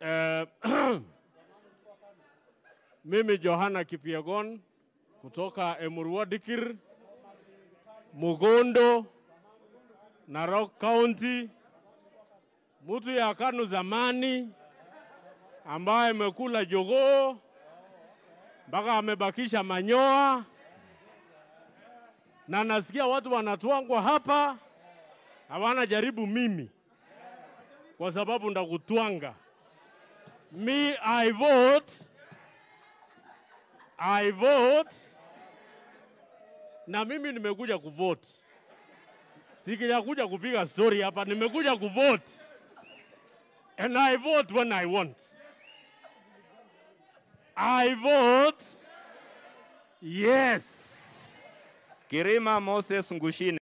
Eh, mimi Johana Kipiegon kutoka Emurua Dikir, Mugondo, Narok County, mtu ya KANU zamani ambaye amekula jogoo mpaka amebakisha manyoa, na nasikia watu wanatwangwa hapa, hawana jaribu mimi kwa sababu ndakutwanga. Me, I vote. I vote. Na mimi nimekuja kuvote. Sikijakuja kupiga story hapa, nimekuja kuvote. And I vote when I want. I vote yes. Kirima Moses Ngushine.